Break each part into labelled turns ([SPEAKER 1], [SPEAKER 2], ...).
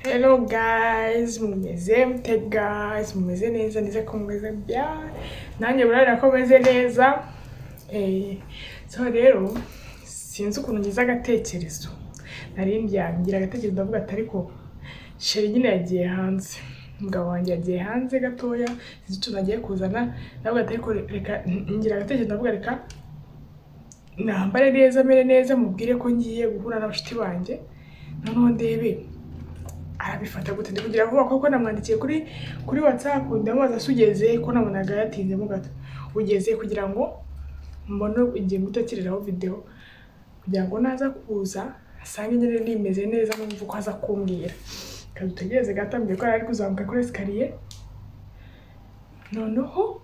[SPEAKER 1] Hello guys, mumeze mute guys, mumeze neza nize ko mumeze bya nanjye murabona ko meze neza eh, so rero sinzi ukuntu ngize agatekerezo nari ndyamye ngira agatekerezo ndavuga ati ariko sheri nyine yagiye hanze umugabo wanjye yagiye hanze gatoya sinzi utuntu agiye kuzana ndavuga ati ariko reka ngira agatekerezo ndavuga reka nambare neza mere neza mubwire ko ngiye guhura n'abashuti banjye noneho ndebe arabifata gute ndi kugira vuba kuko namwandikiye kuri kuri whatsapp ndamubaza se ugeze ko nabonaga yatinzemo gato ugeze kugira ngo mbone igihe muto kireraho videwo kugira ngo naza kuza asange nyine nimeze neza numva uko aza kumbwira reka dutegereze gato mbere ko yari ari kuzamuka kuri esikariye noneho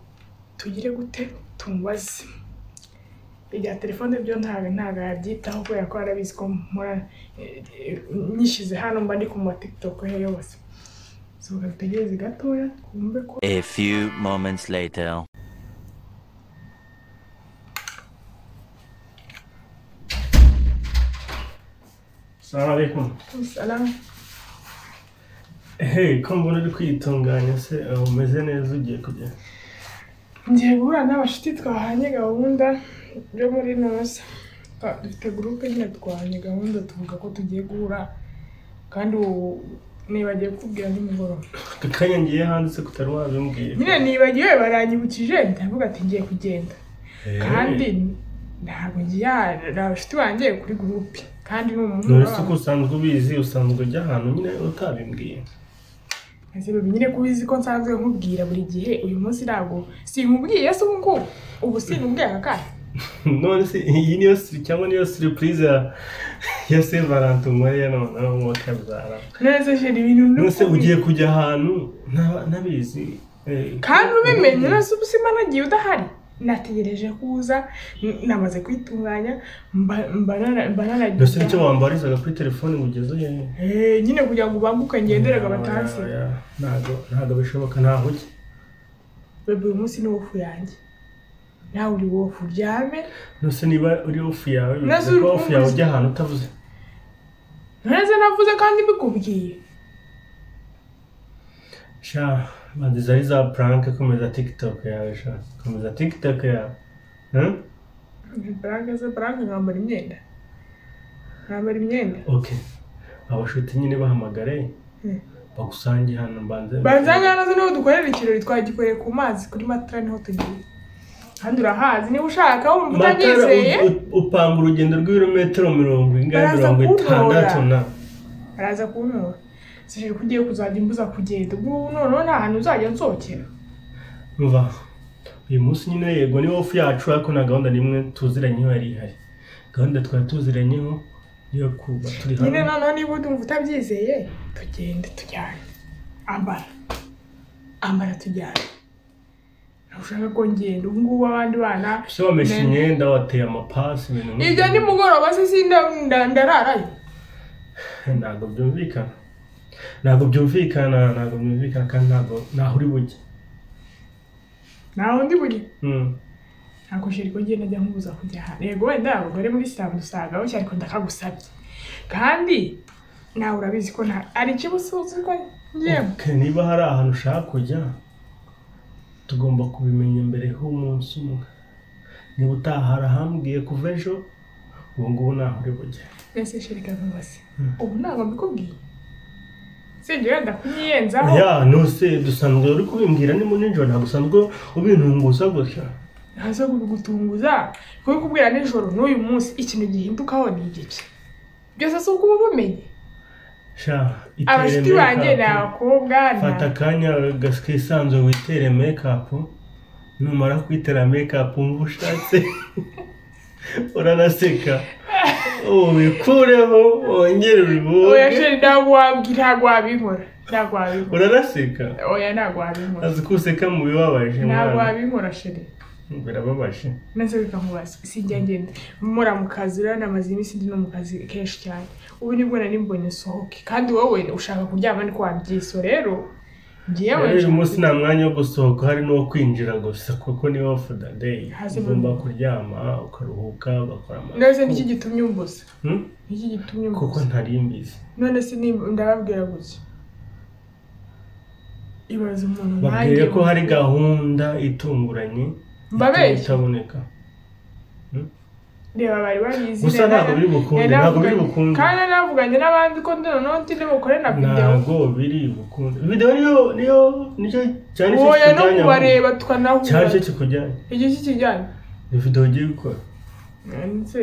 [SPEAKER 1] tugire gute tumubaze ibya telefone byo ntabwo ntabwo yabyitaho kubera ko arabizi ko mpora eh, eh, nyishyize hano mba ndi ku ma tiktok he yose so gategereze gatoya twumve ko
[SPEAKER 2] A few moments later.
[SPEAKER 3] Salamu alaikum.
[SPEAKER 1] salamu
[SPEAKER 3] Hey, ko mbona uri kwitunganya se eh, umeze neza ugiye kugera.
[SPEAKER 1] ngiye guhura n'abashuti twahanye gahunda yo muri noza Twa- dufite gurupe nyine twahanye gahunda tuvuga ko tugiye guhura kandi ubu nibagiye kubwira nimugoroba
[SPEAKER 3] Aka kanya ngiye hanze se kutari wabimbwiye.
[SPEAKER 1] nyine nibagiwe baranyibukije ndavuga ati ngiye kugenda
[SPEAKER 3] Eh,
[SPEAKER 1] kandi ntabwo ngiye hari abashuti banjye kuri gurupe kandi ni umuntu
[SPEAKER 3] None se
[SPEAKER 1] wabo.
[SPEAKER 3] ko usanzwe ubizi usanzwe ujya ahantu nyine utabimbwiye.
[SPEAKER 1] Ese babi nyine ko ubizi ko nsanzwe nkubwira buri gihe uyu munsi ntabwo sinkubwiye se ubu ngubu ubu sinkubwiye aka kanya
[SPEAKER 3] None se iyi niyo siri cyangwa niyo surprise ya ya Saint Valentin nkoreye none ngo kabzara.
[SPEAKER 1] neza jeri ibintu ndi
[SPEAKER 3] None se
[SPEAKER 1] kubi-
[SPEAKER 3] ugiye kujya ahantu nta- ntabizi. eh,
[SPEAKER 1] kandi ubimenye nose ubu simba nagiye udahari nategereje ko uza n- namaze kwitunganya mba- mba nara- mba naragiye
[SPEAKER 3] Nose icyo wambarizaga kuri telefone ngo ugeze hehe?
[SPEAKER 1] Eh, nyine kugira ngo ubanguke ngenderaga batansi
[SPEAKER 3] Oya, oya. Ntago ntago bishoboka ntaho ujya.
[SPEAKER 1] babi uyu munsi ni wofu yanjye nawe uri wofu uryame
[SPEAKER 3] Nose niba uri ofu yawe
[SPEAKER 1] Nase
[SPEAKER 3] bivuze ko
[SPEAKER 1] uri
[SPEAKER 3] ofu yawe
[SPEAKER 1] kumbuza.
[SPEAKER 3] ujya ahantu utavuze.
[SPEAKER 1] neza navuze kandi mbikubwiye
[SPEAKER 3] Sha banze zari za prank komeza TikTok yawe sha. Komeza TikTok yawe. Huh?
[SPEAKER 1] Branke se branke nkambara imyenda nkambara imyenda
[SPEAKER 3] Okay. Abashuti nyine bahamagare
[SPEAKER 1] Hmm.
[SPEAKER 3] bagusange hano mbanze.
[SPEAKER 1] banzanya nazo niho dukorera ikirori twagikoreye ku mazi kuri matara niho tugiye kandi urahazi niba ushaka wumva
[SPEAKER 3] Matara
[SPEAKER 1] utanyizeye
[SPEAKER 3] u- u- upanga urugendo rw'ibirometero mirongo ingahe
[SPEAKER 1] Baraza
[SPEAKER 3] mirongo itandatu
[SPEAKER 1] kuntora.
[SPEAKER 3] na.
[SPEAKER 1] araza kuntora sije ko ugiye kuzajya imbuza kugenda ubwo ubu noneho nta hantu uzajya nsohokera
[SPEAKER 3] Umva. Uyu munsi nyine yego ni ofu yacu ariko nta gahunda n'imwe tuziranyeho yari ihari. Gahunda twari tuziranyeho niyo kuba turi hano.
[SPEAKER 1] nyine noneho niba udumva utabyizeye tugende tujyane ambara ambara tujyane ntabwo ushaka ko ngenda ubu ngubu abandi bana
[SPEAKER 3] Se wameshe imyenda wateye amapasi ibintu nk'ibyo.
[SPEAKER 1] ibyo ni mugoroba se sinda nda- ndararayo
[SPEAKER 3] ntabwo byumvikana ntabwo byumvikana ntabwo byumvikana kandi ntabwo ntaho uri bujye
[SPEAKER 1] nta wundi buri
[SPEAKER 3] Mm.
[SPEAKER 1] ntabwo sheri ko ngenda njya nkubuza kujya ahantu yego wenda hari abagore muri sitade usanga bashya ariko ndakagusabye kandi nawe urabizi ko nta hari ikibusuzi ko ngiyemo
[SPEAKER 3] Okay, niba hari ahantu ushaka kujya tugomba kubimenya mbere h'umunsi umwe niba utahara ahambwiye kuva ejo ubu ngubu ntaho uri bujye
[SPEAKER 1] mbese sheri kamubaze ubu ntabwo mbikubwiye sibyo wenda kunyiyenzaho
[SPEAKER 3] ya nose dusanzwe uri kubimbwira ni mu nijoro ntabwo usanzwe ubintunguza gutya
[SPEAKER 1] ntazo gutunguza kubikubwira nijoro n'uyu munsi ikintu gihindukaho ni igiki byose si uko uba ubumenye
[SPEAKER 3] sha itere
[SPEAKER 1] abashuti
[SPEAKER 3] make
[SPEAKER 1] banjye ni
[SPEAKER 3] up.
[SPEAKER 1] abakobwa ni
[SPEAKER 3] fata akanya gas- kisanzuye witere makeup numara kwitera makeup wumva ushatse uranaseka ubikureho wongere
[SPEAKER 1] oya
[SPEAKER 3] ubivuge
[SPEAKER 1] sheri ntabwo wabwi- ntabwo wabinkora ntabwo wabinkora
[SPEAKER 3] uranaseka
[SPEAKER 1] oya ntabwo wabinkora
[SPEAKER 3] azi ko useka mu bibabaje
[SPEAKER 1] ntabwo
[SPEAKER 3] mwana.
[SPEAKER 1] wabinkora sheri
[SPEAKER 3] birababaje
[SPEAKER 1] maze bikamubaza sijya ngenda mura mu kazi rero namaze iminsi ndi no mu kazi kenshi cyane ubu nibwo nari mbonye nsohoke kandi wowe ushaka kuryama ariko wabyiso rero njyewe
[SPEAKER 3] Rero uyu munsi nta mwanya wo gusohoka hari n'uwo kwinjira gusa kuko ni off the day
[SPEAKER 1] Hasi
[SPEAKER 3] ugomba
[SPEAKER 1] mu-
[SPEAKER 3] kuryama ukaruhuka ugakora ama-
[SPEAKER 1] ndetse nicyo gitumye umbuza
[SPEAKER 3] Hmm?
[SPEAKER 1] nicyo gitumye
[SPEAKER 3] kuko
[SPEAKER 1] umbuza
[SPEAKER 3] ntari mbizi
[SPEAKER 1] none se ni- ndababwira gutya ibaze umuntu
[SPEAKER 3] babwiye
[SPEAKER 1] nanjye
[SPEAKER 3] ko hari gahunda itunguranye
[SPEAKER 1] Mbabeshya?
[SPEAKER 3] itaboneka
[SPEAKER 1] reba bari babizi
[SPEAKER 3] Gusa
[SPEAKER 1] rero
[SPEAKER 3] ntabwo biri bukunde,
[SPEAKER 1] nari
[SPEAKER 3] ntabwo biri
[SPEAKER 1] navuganye-
[SPEAKER 3] bukunde.
[SPEAKER 1] kandi navuganye n'abandi ko noneho ntinde mukore na videwo
[SPEAKER 3] ntabwo biri bukunde videwo niyo niyo nicyo cyane cyo
[SPEAKER 1] wowe no
[SPEAKER 3] kikujyanye aho.
[SPEAKER 1] kubareba
[SPEAKER 3] cyane cyo
[SPEAKER 1] tukanahura
[SPEAKER 3] kikujyanye
[SPEAKER 1] igihe cy'ikijyanye
[SPEAKER 3] ni videwo ugiye gukora
[SPEAKER 1] ndetse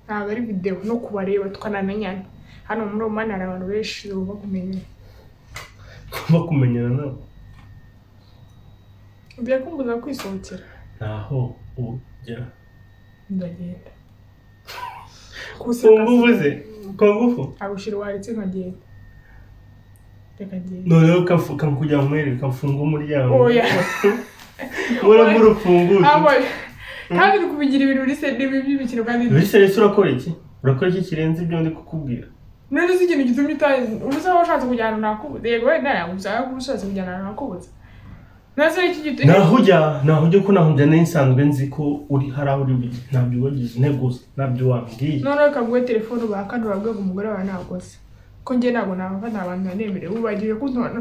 [SPEAKER 1] ntabwo ari videwo no kubareba tukanamenyana hano muri omani hari abantu benshi uba kumenya
[SPEAKER 3] ugomba kumenyana nabo
[SPEAKER 1] birakumbuza kwisohokera
[SPEAKER 3] ntaho ujya
[SPEAKER 1] ndagenda
[SPEAKER 3] ku ngufu ze ku ngufu
[SPEAKER 1] agushyira waretse nkagenda reka ngende
[SPEAKER 3] noneho kafu- kakujya mu mwereka kamfunga umuryango
[SPEAKER 1] oya
[SPEAKER 3] muramo urufunguzo
[SPEAKER 1] abo kandi uri kubigira ibintu muri sedemi by'imikino kandi
[SPEAKER 3] bityo rero urakora iki urakora iki kirenze ibyo ndi kukubwira
[SPEAKER 1] none uzi ikintu gitumye utazi ubusa waba ushatse kujyana nakubutse yego wenda nagusaba kuba ushatse kujyana nakubutse nazo iki gitumye
[SPEAKER 3] naho ujya naho ujya ko naho njya nsanzwe nzi ko uri hari aho uri bujye ntabyo wagize intego gusa ntabyo wambwiye
[SPEAKER 1] noneho kaguhe telefone ubahakane urabwira ngo umugore wawe nagoze ko njye ntabwo nabava nta bantu banemerewe ubu bagiye kuntora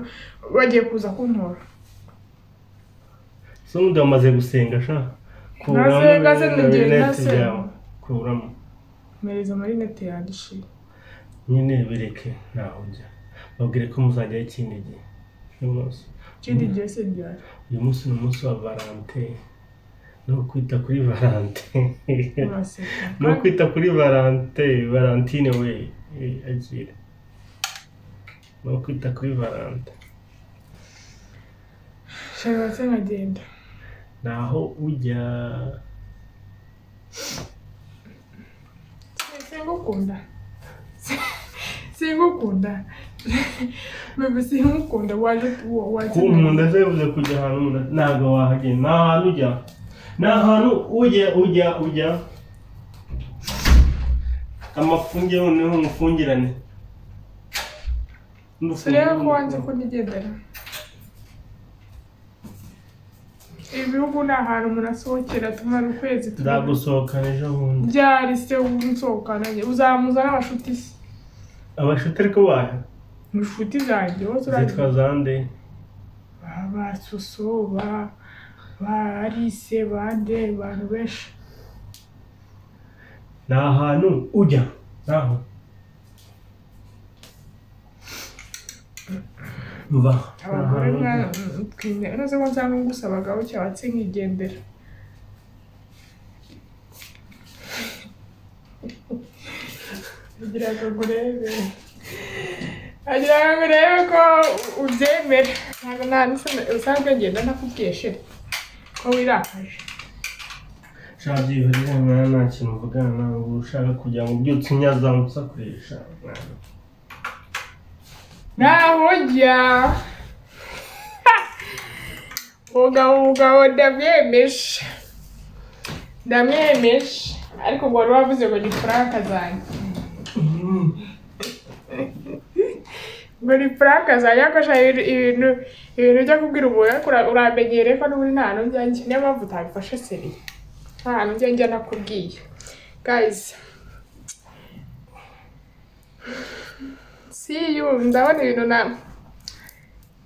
[SPEAKER 1] bagiye kuza kuntora
[SPEAKER 3] so n'undi wamaze gusenga sha kuramo
[SPEAKER 1] Nasenga,
[SPEAKER 3] ibintu
[SPEAKER 1] nasenga,
[SPEAKER 3] byawe, rinete
[SPEAKER 1] nasenga.
[SPEAKER 3] byawe kuramo
[SPEAKER 1] mereza amarinete yandishije
[SPEAKER 3] nyine bireke naho ujya babwire ko muzajyaho ikindi gihe uyu munsi
[SPEAKER 1] ikindi gihe se ryari
[SPEAKER 3] uyu munsi ni umunsi wa valante ni ukwita kuri valante
[SPEAKER 1] uraseka
[SPEAKER 3] ni ukwita kuri valante valantine we eh, agira ni ukwita kuri valante
[SPEAKER 1] shabase nkagenda
[SPEAKER 3] naho ujya
[SPEAKER 1] singukunda singukunda bebe singukunda waje waje
[SPEAKER 3] ku nkunda zebuze kujya ahantu umuntu- ntabwo wahagenda ni ahantu ujya ni ahantu ujya ujya ujya amafungire noneho umufungirane
[SPEAKER 1] turebe ko wanjye ko nigendera ibihugu ni ahantu umuntu asohokera tumara ukwezi tumara-
[SPEAKER 3] nzagusohokana ejo bundi
[SPEAKER 1] byari se unsohokana njye uzamuza n'abashuti se
[SPEAKER 3] abashuti ariko bahe
[SPEAKER 1] inshuti zanjye bose urazi
[SPEAKER 3] zitwa zande
[SPEAKER 1] ba- ba suso ba ba alice bande abantu benshi
[SPEAKER 3] ni ahantu ujya naho mva ni
[SPEAKER 1] abagore
[SPEAKER 3] ahantu ujya.
[SPEAKER 1] mwana noze ko nsanga ngusaba abagabo cyabatse nkigendera agira ngo urebe agira ngo urebe ko ubyemera ntabwo nta n'usa- usanzwe ngenda ntakubwiye shira ko wirakaje
[SPEAKER 3] ushaka byihurira mwana nta kintu uvugana nawe uba ushaka kugira ngo ubyutse unyazamusa kurisha
[SPEAKER 1] Naho ujya mugabo mugabo ndamwemeje ndamwemeje ariko ngo wari wavuze ngo ni franka zanjye ngo ni franka zanjye ariko sha ibintu- ibintu ibintu ujya kubwira umuntu ariko ura- uramenyereye ko n'ubundi nta hantu njya njya niyo mpamvu utabifashe seriye nta hantu njya njya nakubwiye guys see you ndabona ibintu na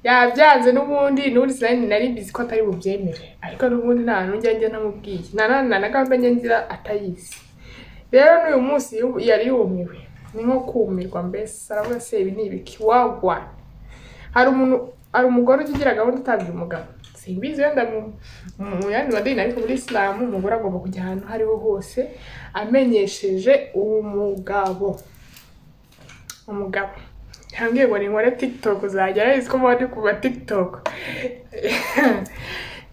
[SPEAKER 1] yabyanze n'ubundi n'ubundi sinari nari bizi ko atari bubyemere ariko n'ubundi nta hantu njya njya namubwiye nta nta na gahunda njya ngira atayizi rero n'uyu munsi yu- yari yumiwe ni nko kumirwa mbese aravuga se ibi ni ibiki wagwa hari umuntu hari umugore ujya ugira gahunda utabwiye umugabo simbizi wenda mu mu yandi madini ariko muri isilamu umugore agomba kujya ahantu aho ariho hose amenyesheje umugabo umugabo yambwiye ngo ninkore tiktok uzajya arabizi ko muba ndi kuva tiktok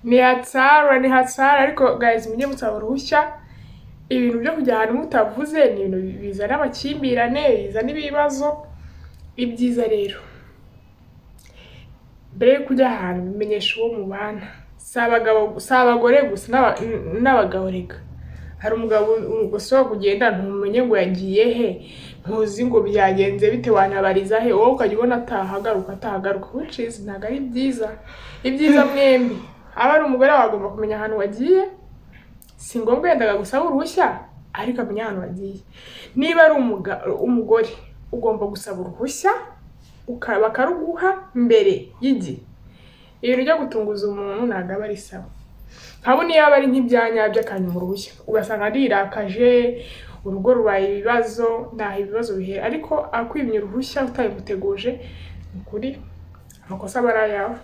[SPEAKER 1] ni hatsara ni hatsara ariko guys mujye musaba uruhushya ibintu byo kujya ahantu mutavuze ni ibintu bizana amakimbirane bizana ibibazo ibyiza rero mbere yo kujya ahantu bimenyesha uwo mubana si abagabo si abagore gusa n'aba- n- n'abagabo reka hari umugabo usohoka ugenda ntumenye ngo yagiye he ntuzi ngo byagenze bite wanabariza he wowe ukajya ubona atahagaruka atahagaruka which is ntabwo ari byiza ibyiza mwembi aba ari umugore wawe agomba kumenya ahantu wagiye si ngombwa yendaga gusaba uruhushya ariko amenya ahantu wagiye niba ari umuga- umugore ugomba gusaba uruhushya uka- bakaruguha mbere y'igihe ibintu byo gutunguza umuntu ntabwo aba ari sawa nkabo niyo aba ari nk'ibyanyabyo akanyuma uruhushya ugasanga arirakaje urugo rubaye ibibazo ntaho ibibazo bihera ariko akwimye uruhushya utabimuteguje ni ukuri amakosa aba ari ayawe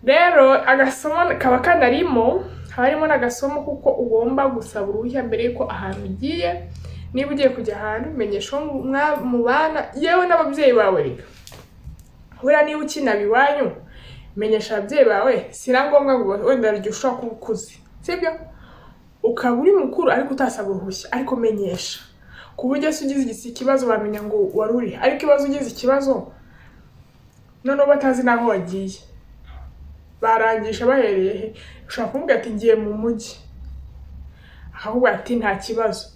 [SPEAKER 1] rero agasomo kaba kanarimo haba harimo n'agasomo kuko ugomba gusaba uruhushya mbere y'uko ahantu ugiye niba ugiye kujya ahantu menyesha uwo mwa- mubana yewe n'ababyeyi bawe reka buriya niba ukinaba iwanyu menyesha ababyeyi bawe si na ngombwa ngo wenda igihe ushobora kuba ukuze sibyo ukaba uri mukuru ariko utasaba uruhushya ariko menyesha ku buryo se ugize igisi- ikibazo wamenya ngo wari urihe ariko ibaze ugize ikibazo noneho batazi n'aho wagiye barangisha bahereye he ushobora kumubwira ati ngiye mu mujyi akavuga ati nta kibazo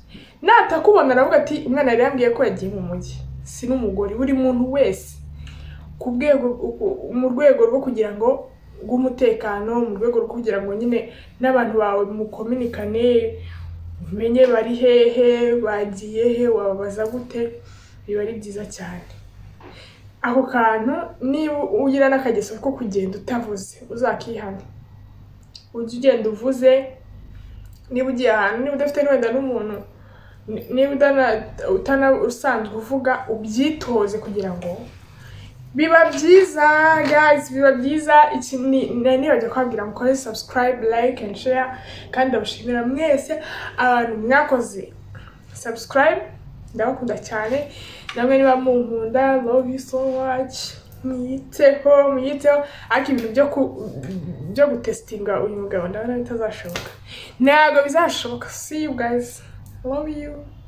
[SPEAKER 1] natakubona aravuga ati umwana yari yambwiye ko yagiye mu mujyi si n'umugore buri muntu wese ku bwego uku- mu rwego rwo kugira ngo rw'umutekano mu rwego rwo kugira ngo nyine n'abantu bawe mukominikane umenye bari hehe bagiye he wababaza gute biba ari byiza cyane ako kantu niba ugira n'akageso ko kugenda utavuze uzakihane ujye ugenda uvuze niba ugiye ahantu niba udafite n'wenda n'umuntu ni- niba utana- utana usanzwe uvuga ubyitoze kugira ngo biba byiza guys biba byiza iki ni nari nibajya kubabwira mukore subscribe like and share kandi ndabashimira mwese abantu mwakoze subscribe ndabakunda cyane namwe niba munkunda love you so much mwiteho mwiteho ariko ibintu byo ku byo gutesitinga uyu mugabo ndabona bitazashoboka ntabwo bizashoboka see you guys love you